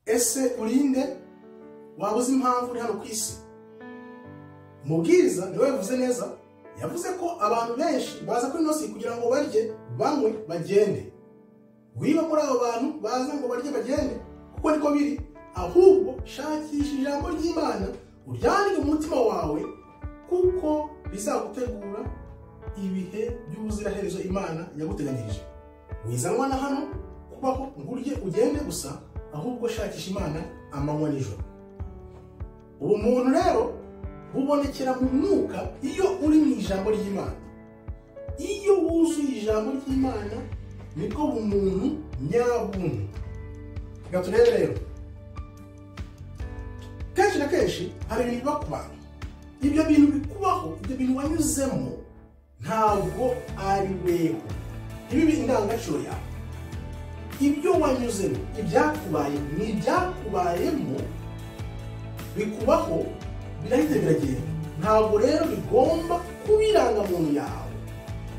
ese urinde waba uzi impamvu uri hano ku isi umubwiriza niwe yavuze neza yavuze ko abantu benshi baza kuri nosi kugira ngo barye banywe bagende wiba muri abo bantu baza ngo barye bagende kuko niko biri ahubwo shakisha ijambo ry'imana uryandike mu mutima wawe kuko bizagutegura ibihe by'ubuziraherezo imana yaguteganyirije wizanwa na hano kubaho ngo urye ugende gusa ahubwo shakisha imana amanywa nijoro ubu muntu rero bubonekera mu mwuka iyo uri mu ijambo ry'imana iyo wuzuye ijambo ry'imana nibwo bumuntu nyabuntu reka turebe rero kenshi na kenshi hari ibintu biba ku bantu ibyo bintu bikubaho ibyo bintu wanyuzemo ntabwo ari wewe ntibibe indangagaciro yawe ibyo wanyuzemo ibyakubaye ni ibyakubayemo bikubaho birahita biragenda ntabwo rero bigomba kuba irangamuntu yawe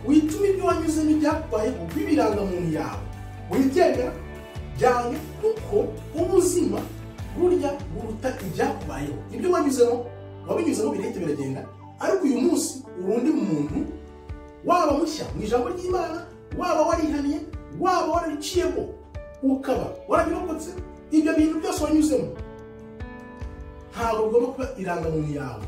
wituma ibyo wanyuzemo ibyakubayeho biba irangamuntu yawe wibyemera byange kuko ubuzima burya buruta ibyakubayeho ibyo wanyuzemo wabinyuzemo birahita biragenda ariko uyu munsi urundi muntu waba mushya mu ijambo ry'imana waba warihaniye waba warariciyemo ukaba warabirokotse ibyo bintu byose wanyuzemo ntabwo bigomba kuba irangamuntu yawe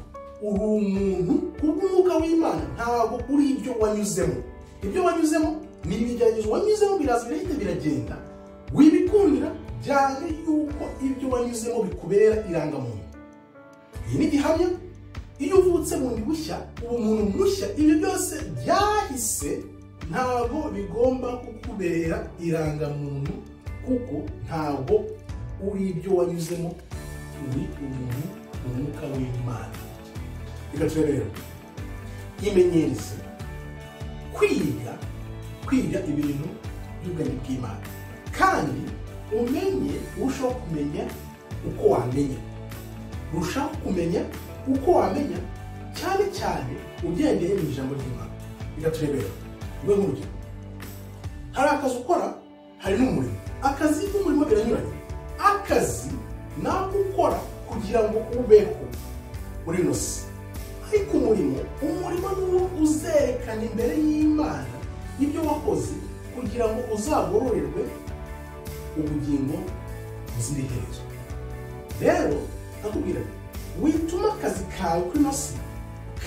uri umuntu kubw'umwuka w'imana ntabwo uri ibyo wanyuzemo ibyo wanyuzemo ni imigeragezo wanyuzemo biraza birahita biragenda wibikundira byane yuko ibyo wanyuzemo bikubera irangamuntu iyi ni gihamya iyo uvutse bundi bushya ubu muntu mushya ibyo byose byahise ntabwo bigomba kukubera irangamuntu kuko ntabwo uri ibyo wanyuzemo uri umuntu umwuka w'imana reka turebe rero imenyereze kwiga kwiga ibintu by'ubwenge bw'imana kandi umenye urushaho kumenya uko wamenya urushaho kumenya uko wamenya cyane cyane ugendeye mu ijambo ry'imana reka turebe rero rwe nk'urugero hari akazi ukora hari n'umurimo akazi n'umurimo biranyuranye akazi ni ako ukora kugira ngo ubeho uri inosi ariko umurimo umurimo ni uwo uzerekana imbere y'imana ibyo wakoze kugira ngo uzagororerwe ubugingo buziriherezo rero ndakubwira ngo wituma akazi kawe kuri inosi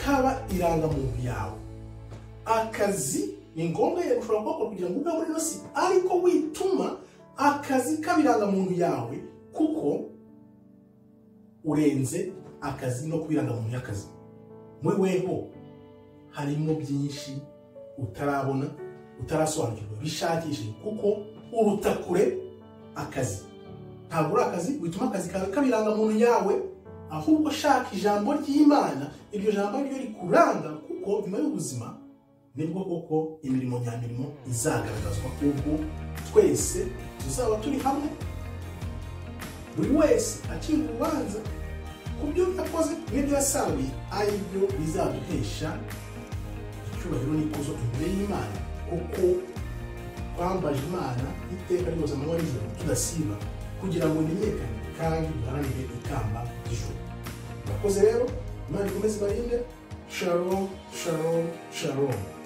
kaba irangamuntu yawe akazi ni ngombwa yego ushobora kuhakora kugira ngo ube muri ino si ariko wituma akazi k'abirangamuntu yawe kuko urenze akazi no kubirangamuntu y'akazi muri weho harimo byinshi utarabona utarasobanukirwa bishakishe kuko uruta kure akazi ntabwo uri akazi wituma akazi kawe k'abirangamuntu yawe ahubwo shaka ijambo ry'imana iryo jambo ryo rikuranga kuko nyuma y'ubuzima nibwo koko imirimo nyamirimo izagaragazwa ubwo twese tuzaba turi hamwe buri wese acira urubanza ku byo yakoze n'ibyo yasaruye ari byo bizaduhesha icyubahiro n'ikuzo imbere y'imana kuko twambaje imana iteka ryose amanywa nijoro tudasiba kugira ngo imenyekane kandi duharanire ikamba ry'ijoro murakoze rero imana ikomeze ibarinde shalom shalom shalom